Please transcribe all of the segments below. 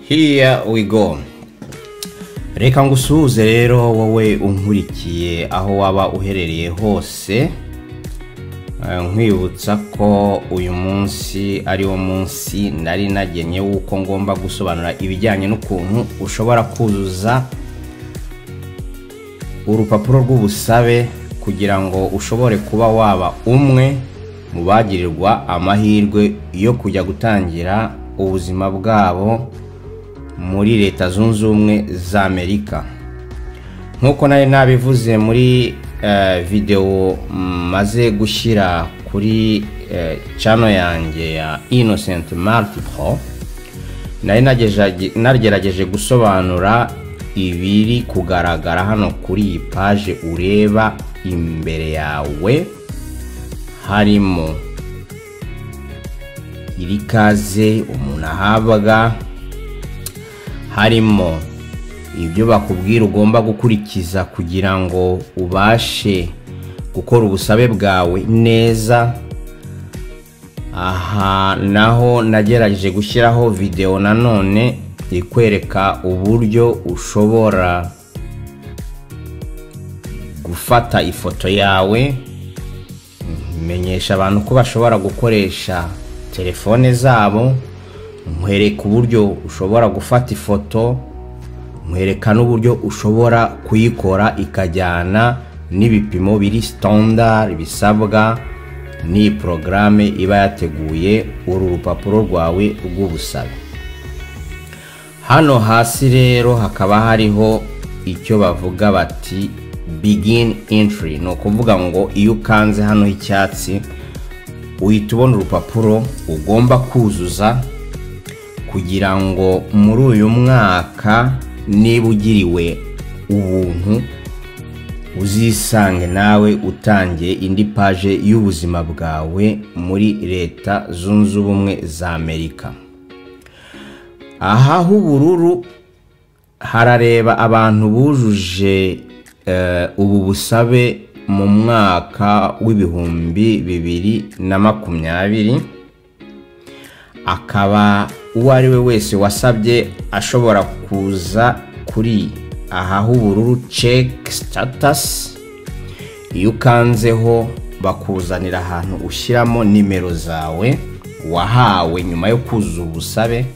here we go reka ngo usuhuze rero wowe unkurikiye aho waba uherereye hose Eh, nkwibutsa ko uyu munsi ari wo munsi nari nagenye w'uko ngomba gusobanura ibijyanye n'ukuntu ushobora kuzuza urupapuro rw'ubusabe kugira ngo ushobore kuba waba umwe mu bagirirwa amahirwe yo kujya gutangira ubuzima bwabo muri leta zunze ubumwe za amerika nk'uko nari nabivuze muri eh, videwo maze gushyira kuri eh, channel yanjye ya innocent multiple nari nagejeje- nagerageje gusobanura ibiri kugaragara hano kuri iyi paje ureba imbere yawe harimo iri kaze umuntu ahabwa harimo ibyo bakubwira ugomba gukurikiza kugira ngo ubashe gukora ubusabe bwawe neza aha naho nagerageje gushyiraho videwo nanone ikwereka uburyo ushobora gufata ifoto yawe menyesha abantu ko bashobora gukoresha telefone zabo nkwereka uburyo ushobora gufata ifoto nkwereka n'uburyo ushobora kuyikora ikajyana n'ibipimo biri standard bisabwa n'iyi porogaramu iba yateguye uru rupapuro rwawe rw'ubusabe hano hasi rero hakaba hariho icyo bavuga bati begin entry ni ukuvuga ngo iyo ukanze hano h'icyatsi uhita ubona urupapuro ugomba kuzuza kugira ngo muri uyu mwaka niba ugiriwe ubuntu uzisange nawe utangiye indi paje y'ubuzima bwawe muri leta zunze ubumwe za amerika aha h'ubururu harareba abantu bujuje eh, ubu busabe mu mwaka w'ibihumbi bibiri na makumyabiri akaba uwo ari we wese wasabye ashobora kuza kuri aha h'ubururu check status iyo ukanzeho bakuzanira ahantu ushyiramo nimero zawe wahawe nyuma yo kuzuza ubusabe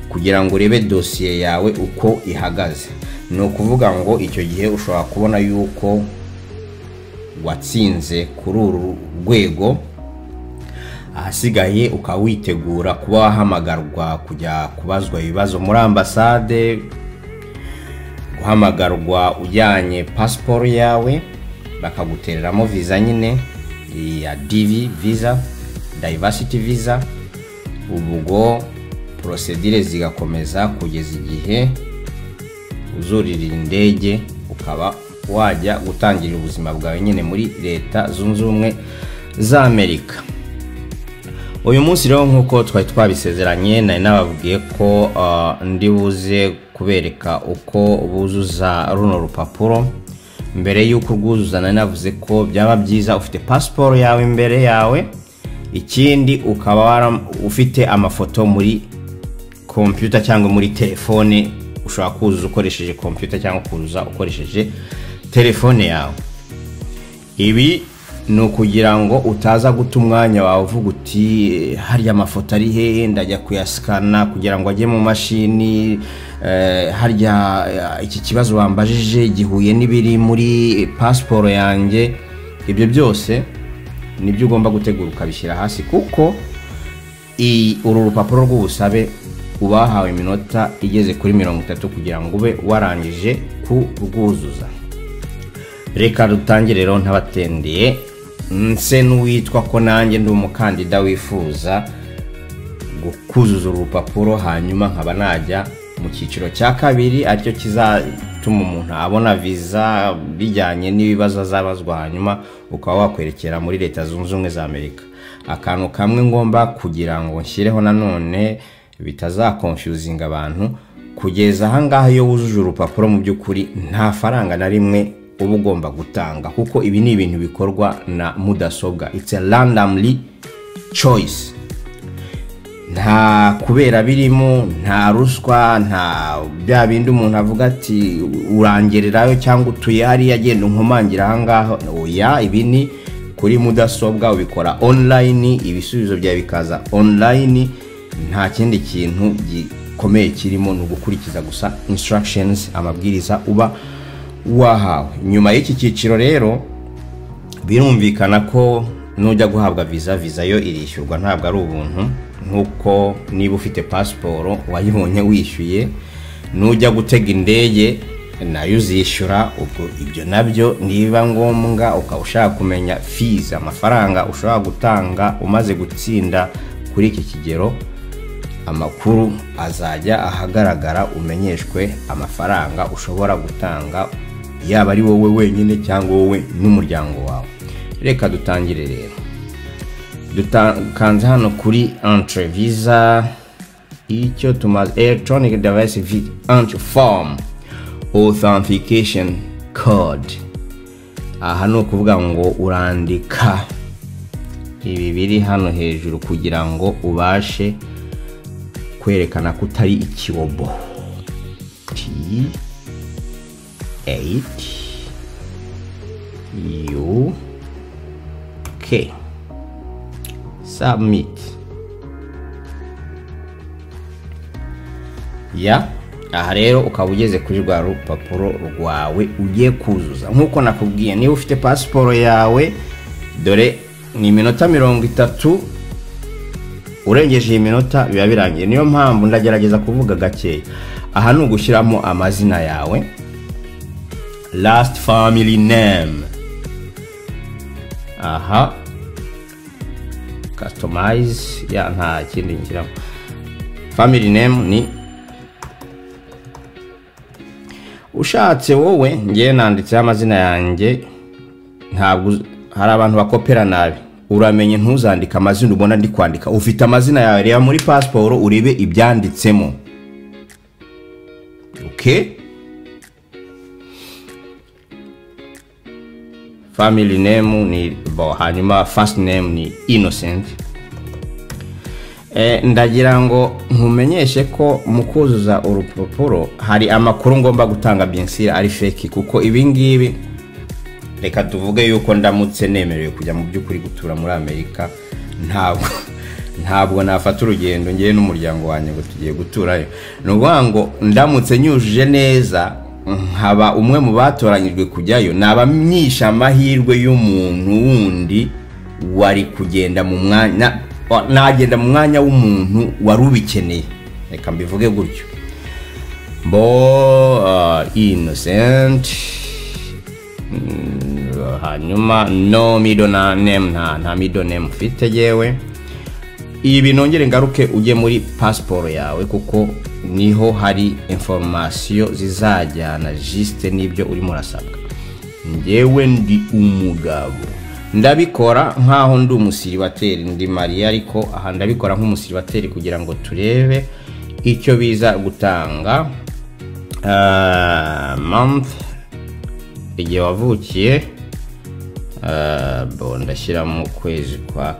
kugira ngo urebe dosiye yawe uko ihagaze ni ukuvuga ngo icyo gihe ushobora kubona yuko watsinze kuri uru rwego ahasigaye ukaba witegura kuba wahamagarwa kujya kubazwa ibibazo muri ambasade guhamagarwa ujyanye pasiporo yawe bakagutereramo viza nyine iya divi viza dayivasiti viza ubwo porosedire zigakomeza kugeza igihe uzurira indege ukaba wajya gutangira ubuzima bwawe nyine muri leta zunze ubumwe za amerika uyu munsi rero nk'uko twari twabisezeranye nari nababwiye ko ah, ndi buze kubereka uko buzuza runo rupapuro mbere y'uko urwuzuza nari navuze ko byaba byiza ufite pasiporo yawe imbere yawe ikindi ukaba wara- ufite amafoto muri kompiyuta cyangwa muri telefone ushobora kuzuza ukoresheje kompiyuta cyangwa kuzuza ukoresheje telefone yawe ibi ni ukugira ngo utaza guta umwanya wawe uvuga uti "Eh, harya amafoto ari hehe ndajya kuyasikana kugira ngo ajye mu mashini eh, harya eh, iki kibazo bambajije gihuye n'ibiri muri pasiporo yanjye ibyo byose nibyo ugomba gutegura ukabishyira hasi kuko i- uru rupapuro rw'ubusabe uba wahawe iminota igeze kuri mirongo itatu kugira ngo ube warangije kurwuzuza reka dutangire rero ntabatendeye nse n'uwitwa ko nanjye ndi umukandida wifuza gu- kuzuza uru rupapuro hanyuma nkaba najya mu cyiciro cya kabiri aricyo kizatuma umuntu abona viza bijyanye n'ibibazo azabazwa hanyuma ukaba wakwerekera muri leta zunze ubumwe za amerika akantu kamwe ngomba kugira ngo nshyireho nanone bitazakonfyuzinga abantu kugeza ahangaha iyo wujuje urupapuro mu by'ukuri nta faranga na rimwe uba ugomba gutanga kuko ibi ni ibintu bikorwa na mudasobwa it's a randomly choice nta kubera birimo nta ruswa nta bya bindi umuntu avuga ati urangererayo cyangwa utuye hariya agenda unkomangira ahangaha oya ibi ni kuri mudasobwa ubikora online ibisubizo byawe bikaza online nta kindi kintu gikomeye kirimo ni ugukurikiza gusa instructions amabwiriza uba wahawe nyuma y'iki cyiciro rero birumvikana ko nujya guhabwa viza viza yo irishyurwa ntabwo ari ubuntu nk'uko niba ufite pasiporo wayibonye wishyuye nujya gutega indege nayo uzishyura ubwo ibyo nabyo niba ngombwa ukaba ushaka kumenya fizi amafaranga ushobora gutanga umaze gutsinda kuri iki kigero amakuru azajya ahagaragara umenyeshwe amafaranga ushobora gutanga yaba ari wowe wenyine cyangwa wowe n'umuryango wawe reka dutangire rero dukanze hano kuri entre visa icyo tumaze electronic device vi entre form authentication code aha ni ukuvuga ngo urandika ibi biri hano hejuru kugira ngo ubashe kwerekana ko utari ikibobo t 8 u k submit ya aha rero ukaba ugeze kuri rwa rupapuro rwawe ugiye kuzuza nk'uko nakubwiye niba ufite pasiporo yawe dore ni iminota mirongo itatu urengeje iyi minota biba birangiye niyo mpamvu ndagerageza kuvuga gakeya aha ni ugushyiramo amazina yawe lasiti famili name aha kasitomayizi ya nta kindi ngira famili name ni ushatse wowe ngewe nanditseho amazina yanjye ntabwo hari abantu bakopera nabi uramenye ntuzandike amazina ubona ndi kwandika ufite amazina yawe reba muri pasiporo urebe ibyanditsemo famili nemu ni bo hanyuma fasiti nemu ni inosenti ndagira ngo nkumenyeshe ko mu kuzuza urupapuro hari amakuru ngomba gutanga byensira ari feki kuko ibingibi reka tuvuge yuko ndamutse nemerewe kujya mu by'ukuri gutura muri amerika ntabwo ntabwo nafata urugendo ngewe n'umuryango wanjye ngo tugiye guturayo ni ukuvuga ngo ndamutse nyujuje neza nkaba umwe mu batoranyijwe kujyayo naba myisha amahirwe y'umuntu wundi wari kugenda mu mwanya nagenda mu mwanya w'umuntu wari ubikeneye reka mbivuge gutyo bo inosenti hanyuma no mido na name nta nta mido name ufite yewe ibi nongere ngaruke ujye muri pasiporo yawe kuko niho hari inforomasiyo zizajyana jisite n'ibyo urimo urasabwa ngewe ndi umugabo ndabikora nk'aho ndi umusiribateri ndi mariya ariko aha ndabikora nk'umusiribateri kugira ngo turebe icyo biza gutanga month igihe wavukiye ndashyira mu kwezi kwa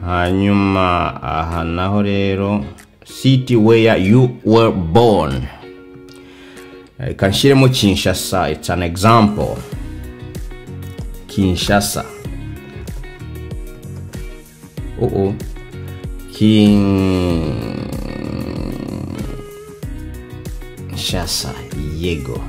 hanyuma aha naho rero city where you were born reka nshyiremo kinshasa it's an example kinshasa ubu kinshasa yego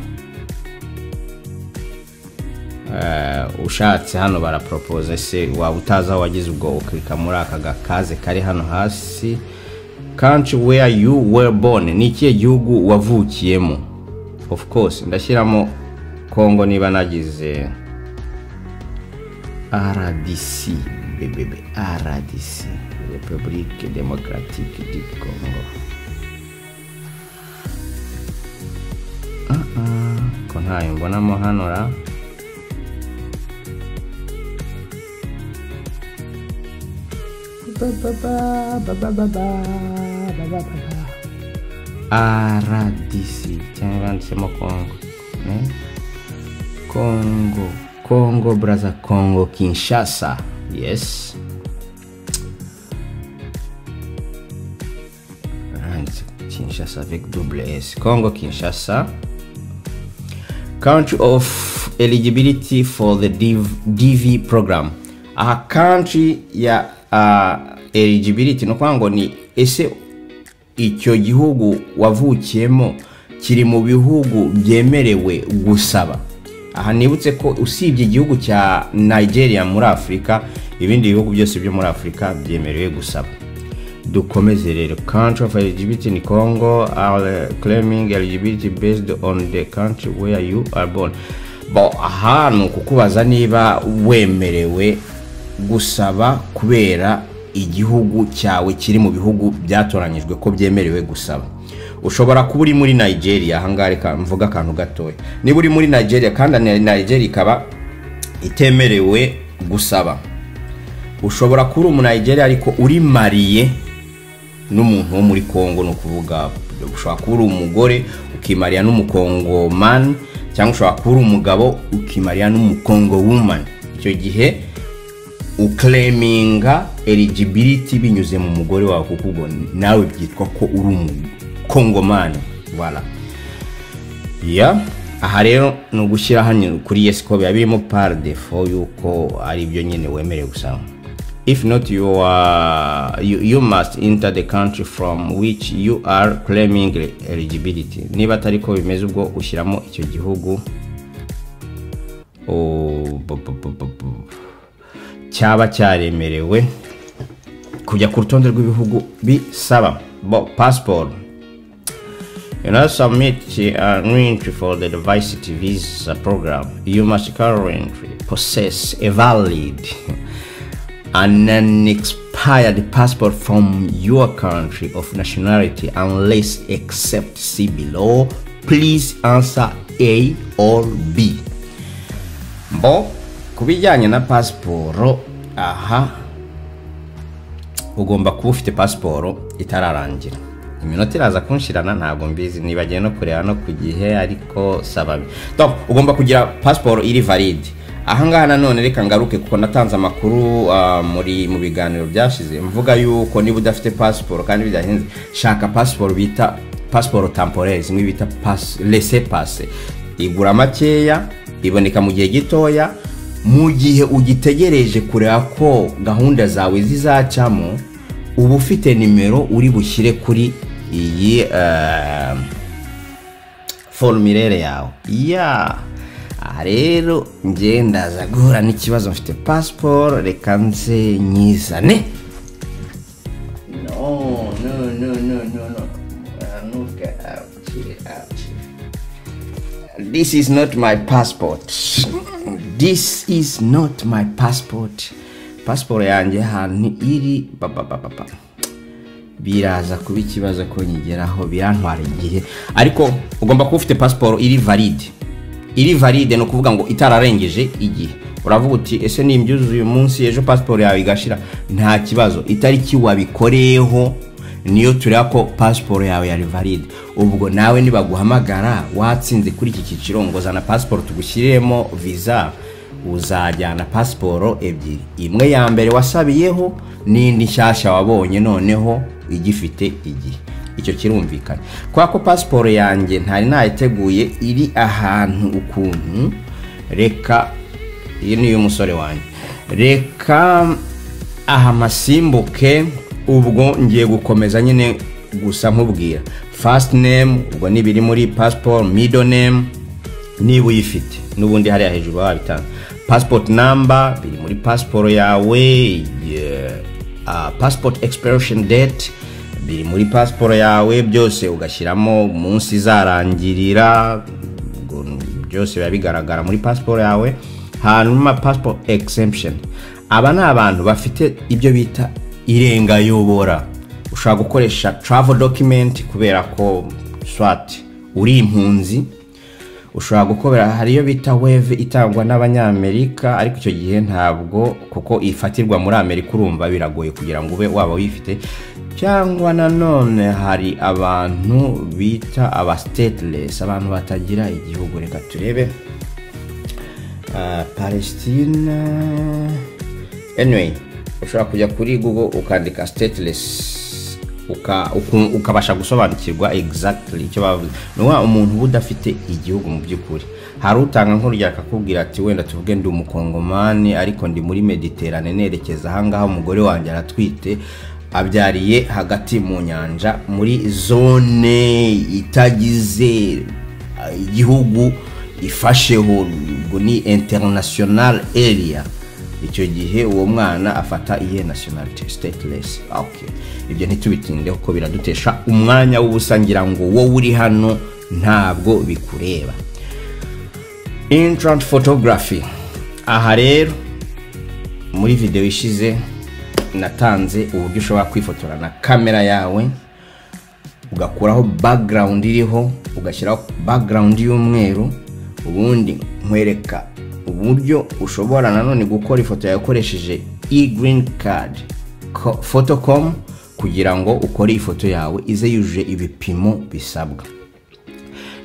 ushatse hano baraporopoze se waba utazi aho wagize ubwo ukirika muri aka gakaze kari hano hasi country where you were born ni ikihe gihugu wavukiyemo of course ndashyiramo kongo niba nagize rdc bbb rdc republique democratique du congo ko ntayo mbonamo hano ra rdc cyangwa yanditsemo kongo Eh? kongo kongo braza kongo kinshasa yes Right, kinshasa avec double s congo kinshasa country of eligibility for the DV, dv program aha country ya uh, eligibility ni ukuvuga ngo ni ese icyo gihugu wavukiyemo kiri mu bihugu byemerewe gusaba aha nibutse ko usibye igihugu cya nigeria muri afurika ibindi bihugu byose byo muri afurika byemerewe gusaba dukomeze rero country of eligibility ni congo are claiming eligibility based on the country where you are born bo aha ni ukukubaza niba wemerewe gusaba kubera igihugu cyawe kiri mu bihugu byatoranyijwe ko byemerewe gusaba ushobora kuba uri muri nigeria ahangaha reka mvuga akantu gatoya niba uri muri nigeria kandi na- nigeria ikaba itemerewe gusaba ushobora kuba uri umunayigeri ariko uri mariye n'umuntu wo muri congo ni ukuvuga ushobora kuba uri umugore ukimariya n'umukongomani cyangwa ushobora kuba uri umugabo ukimariya n'umukongo wumani icyo gihe ukereminga eligibility binyuze mu mugore wawe kuko ubwo nawe byitwa ko uri umukongomani wala ya aha rero ni ugushyira hano kuri yes ko biba birimo par defo yuko ari byo nyine wemerewe gusaba if not you, are, you, you must enter the country from which you are claiming eligibility niba atari ko bimeze ubwo ushyiramo icyo gihugu Oh, bu- bu- bu- bu- bu. cyaba cyaremerewe kujya ku rutonde rw'ibihugu bisaba bo pasiporo In order to submit an entry for the device visa program, you must currently possess a valid and an expired passport from your country of nationality unless except see below. Please answer A or B. Bo, ku bijyanye na pasiporo, aha ugomba kuba ufite pasiporo itararangira iminota iraza kunshirana ntabwo mbizi nibagiwe no kureba no ku gihe ariko sababi donc ugomba kugira pasiporo iri valide ahangaha nanone reka ngaruke kuko natanze amakuru ah, muri mu biganiro byashize mvuga yuko niba udafite pasiporo kandi bidahenze shaka pasiporo bita pasiporo temporaire zimwe bita pas, lese pase igura makeya iboneka mu gihe gitoya mu gihe ugitegereje kureba ko gahunda zawe zizacamo uba ufite nimero uri bushyire kuri iyi eh, formulaire yawe ya aha rero njye ndaza guhura n'ikibazo mfite pasiporo reka nze nyizane no no no no no no anuka abukire abukire this is not my passport this is not my passport pasiporo yanjye ahantu iri papapapapa biraza kuba ikibazo ko nyigeraho birantwara igihe ariko ugomba kuba ufite pasiporo iri valide iri valide ni ukuvuga ngo itararengeje igihe uravuga uti ese nimbyuzuye uyu munsi ejo pasiporo yawe igashira nta kibazo itariki wabikoreyeho niyo tureba ko pasiporo yawe yari valide ubwo nawe nibaguhamagara watsinze kuri iki cyiciro ngo zana pasiporo tugushyiremo viza uzajyana pasiporo ebyiri imwe ya mbere wasabiyeho n'indi nshyashya wabonye noneho igifite igihe icyo kirumvikana kubera ko pasiporo yanjye ntari nayiteguye iri ahantu ukuntu reka iyi ni iy'umusore wanjye reka aha masimbuke ubwo ngiye gukomeza nyine gusa nkubwira fasiti nemu ubwo ni ibiri muri pasiporo mido nemu niba uyifite n'ubundi hariya hejuru baba babitanze pasipoti namba biri muri pasiporo yawe pasipoti egisipuresheni deti biri muri pasiporo yawe byose ugashyiramo umunsi izarangirira ubwo byose biba bigaragara muri pasiporo yawe hanyuma passport exemption aba ni abantu bafite ibyo bita irengayobora ushobora gukoresha travel document kubera ko swat uri impunzi ushobora gukobera hari iyo bita weve itangwa n'abanyamerika ariko icyo gihe ntabwo kuko ifatirwa muri amerika urumva biragoye kugira ngo ube waba uyifite cyangwa nanone hari abantu bita aba stateless abantu batagira igihugu reka turebe Ah, palestina anyway ushobora kujya kuri google ukandika stateless uka- uku- ukabasha gusobanukirwa exactly icyo bavuze ni wa umuntu uba udafite igihugu mu by'ukuri hari utanga nk'urugero akakubwira ati wenda tuvuge ndi umukongomani ariko ndi muri mediterane nerekeza ahangaha umugore wanjye aratwite abyariye hagati mu nyanja muri zone itagize ah, igihugu ifasheho ubwo ni international area icyo gihe uwo mwana afata iyihe nationality stateless okay ibyo ntitubitindeho ko biradutesha umwanya w'ubusa ngira ngo wowe uri hano ntabwo bikureba intrant photography aha rero muri video ishize natanze uburyo ushobora kwifotora na kamera yawe ugakuraho background iriho ugashyiraho background y'umweru ubundi nkwereka uburyo ushobora nanone gukora ifoto yawe ukoresheje e-green card ko- photocom kugira ngo ukore ifoto yawe ize yujuje ibipimo bisabwa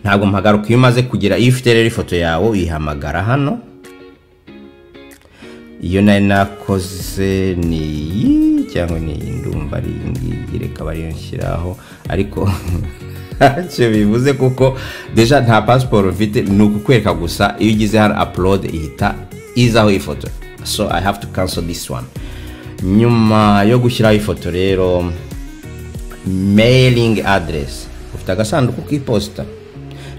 ntabwo mpagaruka iyo umaze kugira iyo ufite rero ifoto yawe uyihamagara hano iyo nari nakoze ni iyi cyangwa ni iyi ndumva ari iyi ngiyi reka bariyo nshyiraho ariko ntacyo bivuze kuko deja nta pasiporo mfite ni ukukwereka gusa iyo ugize hano upload ihita izaho ifoto so i have to cancel this one nyuma yo gushyiraho ifoto rero mailing address ufite agasanduku k'iposita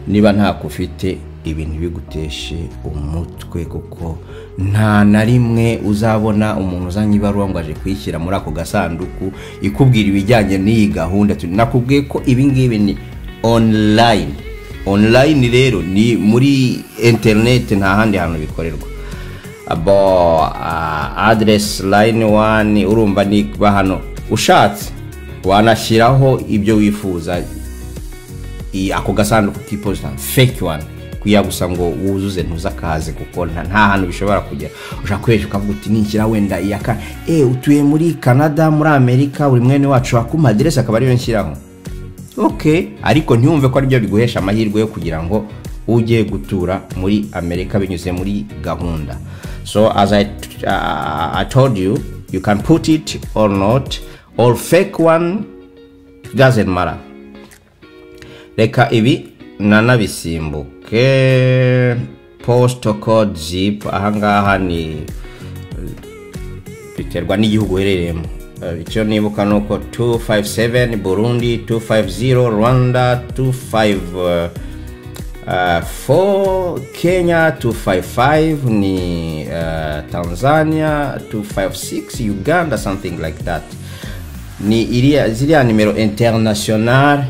niba ntako ufite ibintu biguteshe umutwe kuko nta na rimwe uzabona umuntu uzanye ibaruwa ngo aje kuyishyira muri ako gasanduku ikubwira ibijyanye n'iyi gahunda Tu- nakubwiye ko ibi ngibi ni online online rero ni muri internet nta handi hantu bikorerwa abo uh, address line one urumva ni kuba hano ushatse wanashyiraho ibyo wifuza i- ako gasanduku k'iposita fake one kugira gusa ngo wuzuze ntuzakaze kuko nta nta hantu bishobora kugera ushaka kuresha ukavuga uti nishyira wenda iya ka e utuye muri canada muri amerika buri mwene wacu wakuma aderesi akaba ariyo nshyiraho ok ariko ntiwumve ko aribyo biguhesha amahirwe yo kugira ngo ujye gutura muri amerika binyuze muri gahunda so as I, uh, i told you you can put it or not or fake one doesn't matter reka ibi nanabisimbuke postal code zip ahangaha ni biterwa n'igihugu uherereyemo Eh, icyo nibuka ni uko 257 burundi 250 rwanda 25 4 kenya 255 ni eh, tanzania 256 uganda something like that ni iriya ziriya nimero international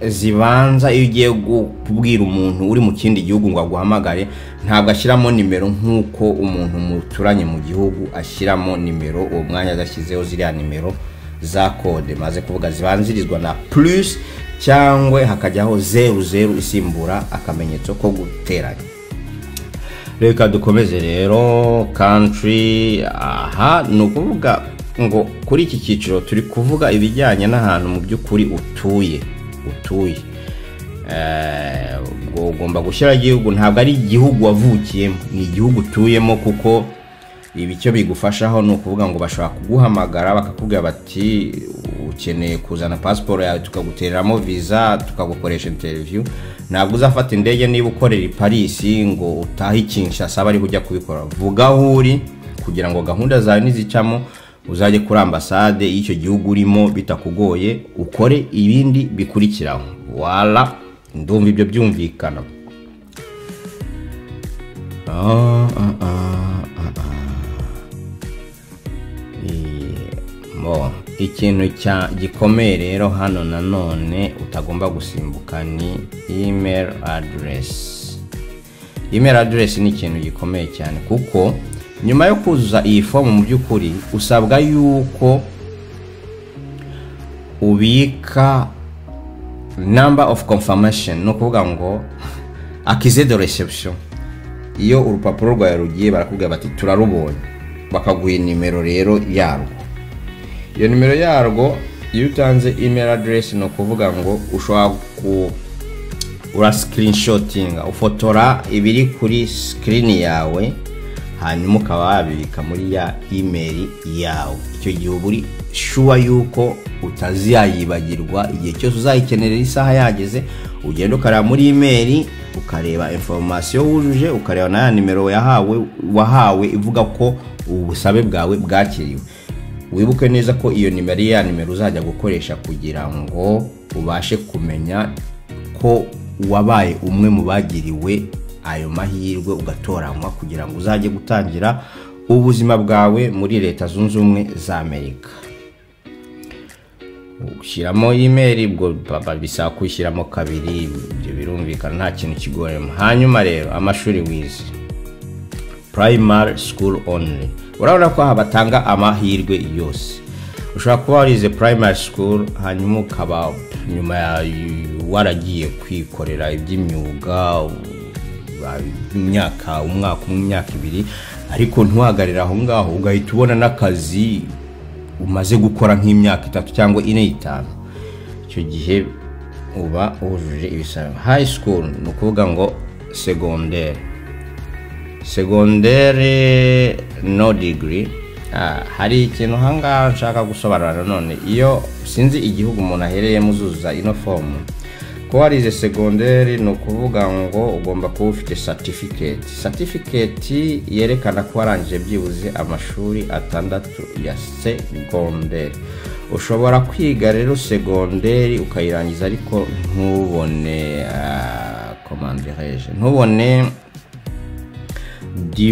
zibanza iyo ugiye gu- kubwira umuntu uri mu kindi gihugu ngo aguhamagare ntabwo ashyiramo nimero nk'uko umuntu muturanye mu gihugu ashyiramo nimero uwo mwanya adashyizeho ziriya nimero za kode maze kuvuga zibanzirizwa na plus cyangwa hakajyaho zeru zeru isimbura akamenyetso ko guteranya reka dukomeze rero country aha ni ukuvuga ngo kuri iki cyiciro turi kuvuga ibijyanye n'ahantu mu by'ukuri utuye utuye Eh, ubwo ugomba gushyiraho igihugu ntabwo ari igihugu wavukiyemo ni igihugu utuyemo kuko ibi icyo bigufashaho ni ukuvuga ngo bashobora kuguhamagara bakakubwira bati ukeneye kuzana pasiporo yawe tukagutereramo viza tukagukoresha interiviyu ntabwo uzafata indege niba ukorera i parisi ngo utahe ikinshasa bariho ujya kubikora vuga aho uri kugira ngo gahunda zawe nizicamo uzajye kuri ambasade y'icyo gihugu urimo bitakugoye ukore ibindi bikurikiraho wala ndumva ibyo byumvikana Ah, ah, ah, ah, ah. Iye, mo ikintu cya gikomeye rero hano nanone utagomba gusimbuka ni email address email address ni ikintu gikomeye cyane kuko nyuma yo kuzuza iyi fomu mu by'ukuri usabwa yuko ubika number of confirmation ni ukuvuga ngo akize de reception iyo urupapuro rwawe rugiye barakubwira bati turarubonye bakaguha nimero rero yarwo iyo nimero yarwo iyo utanze email address ni ukuvuga ngo ushobora ku ura sikirinishotinga ufotora ibiri kuri sikirini yawe hanyuma ukaba wabibika muri ya email yawe icyo gihe uba uri shuwa yuko utazayibagirwa igihe cyose uzayikenera isaha yageze ugenda ukareba muri email ukareba informasiyo wujuje ukareba na ya nimero yahawe wahawe ivuga ko ubusabe bwawe bwakiriwe wibuke neza ko iyo nimero ya nimero uzajya gukoresha kugira ngo ubashe kumenya ko wabaye umwe mu bagiriwe ayo mahirwe ugatoranywa kugira ngo uzajye gutangira ubuzima bwawe muri leta zunze ubumwe za amerika ushyiramo imeri ubwo bisaba kwishyiramo kabiri ibyo birumvikana nta kintu kigoremo hanyuma rero amashuri wize primary school only urabona ko aha batanga amahirwe yose ushobora kuba warize primary school hanyuma ukaba nyuma waragiye kwikorera iby'imyuga imyaka umwaka umwe imyaka ibiri ariko ntiwahagarire aho ngaho ugahita ubona n'akazi umaze gukora nk'imyaka itatu cyangwa ine itanu icyo gihe uba wujuje ibisaba high school ni ukuvuga ngo segonderi segonderi no digiri hari ikintu aha ngaha nshaka gusobanura nanone iyo sinzi igihugu umuntu ahereyemo uzuza ino fomu kuba warize segonderi ni ukuvuga ngo ugomba kuba ufite satifiketi satifiketi yerekana ko warangije byibuze amashuri atandatu ya segonderi ushobora kwiga rero segonderi ukayirangiza ariko ntubone komandireje ntubone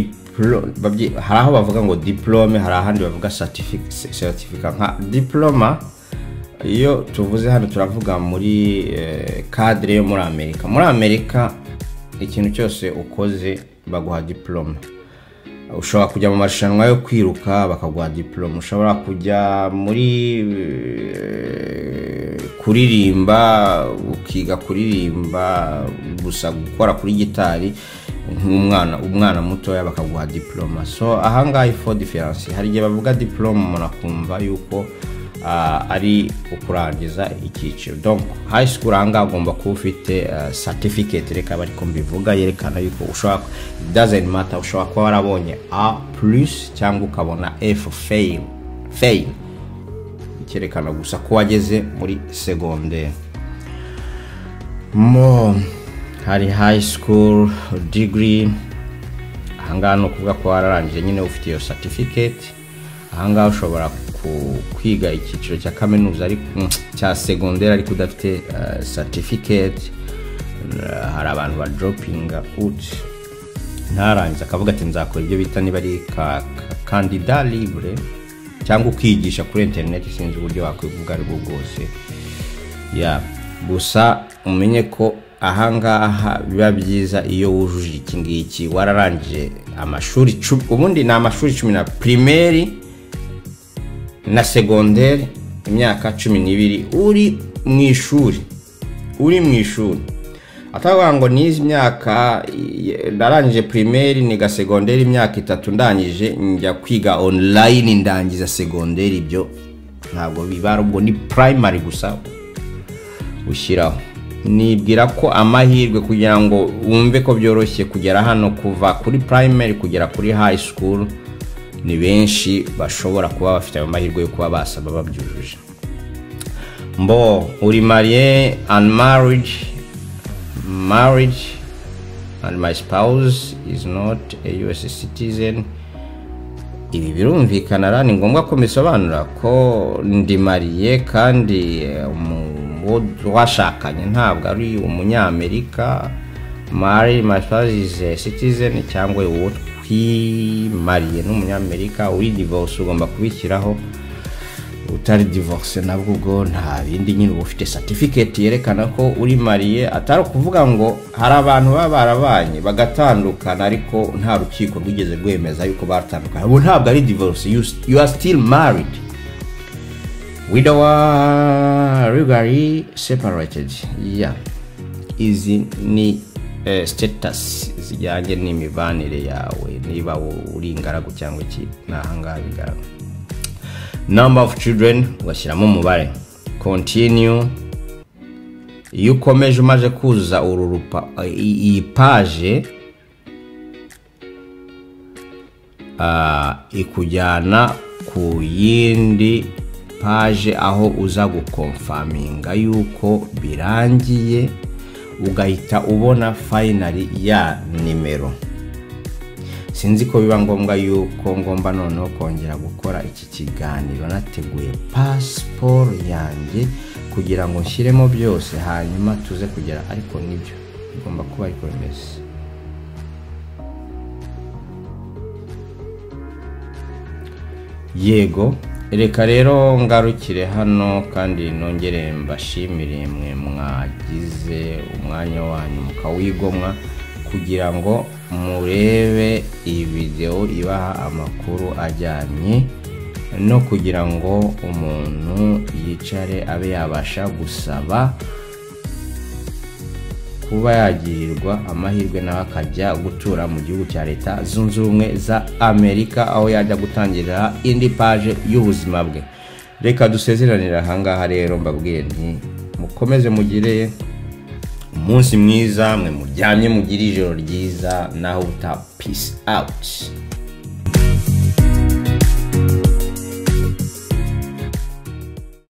hari aho bavuga ngo diporome hari ahandi bavuga satifiketi nka diporoma iyo tuvuze hano turavuga muri kadire yo muri amerika muri amerika ikintu cyose ukoze baguha diporome ushobora kujya mu marushanwa yo kwiruka bakaguha diporome ushobora kujya muri kuririmba ukiga kuririmba gusa gukora kuri gitari nk'umwana umwana mutoya bakaguha diporome so ahangaha ifo diferanse hari igihe bavuga diporome umuntu akumva yuko ari ukurangiza icyiciro donko hayi sikuru ahangaha agomba kuba ufite satifiketi reka bari mbivuga yerekana yuko ushobora dazeni mata ushobora kuba warabonye a purisi cyangwa ukabona efu feyimu feyimu cyerekana gusa ko wageze muri segonderi mo hari hayi sikuru digiri ahangaha ni ukuvuga ko wararangije nyine ufite iyo satifiketi ahangaha ushobora kwiga icyiciro cya kaminuza cya segonderi ariko udafite satifiketi hari abantu badoropinga uti ntarangiza akavuga ati nzakora ibyo bita niba ari kandida libure cyangwa ukiyigisha kuri interineti sinzi uburyo wakwivuga aribwo bwose gusa umenye ko ahangaha biba byiza iyo wujuje iki ngiki wararangije amashuri ubundi ni amashuri cumi na pirimeri na segonderi imyaka cumi n'ibiri uri mu ishuri uri mu ishuri atavuga ngo n'izi myaka narangije pirimeri niga segonderi imyaka itatu ndangije njya kwiga onurayini ndangiza segonderi ibyo ntabwo bibara ubwo ni purayimari gusa ushyiraho nibwira ko amahirwe kugira ngo wumve ko byoroshye kugera hano kuva kuri purayimari kugera kuri hayi sikuru ni benshi bashobora kuba bafite ayo mahirwe yo kuba basaba babyujuje mbo uri mariye and marriage marriage and my spouse is not a us citizen ibi birumvikana rero ni ngombwa ko mbisobanura ko ndi mariye kandi uwo washakanye ntabwo ari umunyamerika mari my spouse is a citizen cyangwa uwo twimariye n'umunyamerika uri divorce ugomba kubishyiraho utari divorce nabwo ubwo nta bindi nyine uba ufite certificate yerekana ko uri mariye atari ukuvuga ngo hari abantu baba barabanye bagatandukana ariko nta rukiko rwigeze rwemeza yuko batandukana ubu ntabwo ari divorce you are still married widowa regally separated yeah izi ni eh, status zijyanye n'imibanire yawe niba uri ingaragu cyangwa iki ni ahangaha bigaragara number of children ugashyiramo umubare continue iyo ukomeje umaze kuzuza uru rupa iyi paje ah, ikujyana ku yindi paje aho uza gukomfaminga yuko birangiye ugahita ubona fayinari ya nimero sinzi ko biba ngombwa yuko ngomba noneho kongera gukora iki kiganiro nateguye pasiporo yanjye kugira ngo nshyiremo byose hanyuma tuze kugera ariko nibyo bigomba kuba ariko bimeze yego reka rero ngarukire hano kandi nongere mbashimire mwe mwagize umwanya wanyu mukawigomwa kugira ngo murebe iyi videwo ibaha amakuru ajyanye no kugira ngo umuntu yicare abe yabasha gusaba kuba yagirirwa amahirwe nawe akajya gutura mu gihugu cya leta zunze ubumwe za amerika aho yajya gutangirira indi paje y'ubuzima bwe reka dusezeranire ahangaha rero mbabwiye nti mukomeze mugire umunsi mwiza mwe muryamye mugire ijoro ryiza naho uta peace out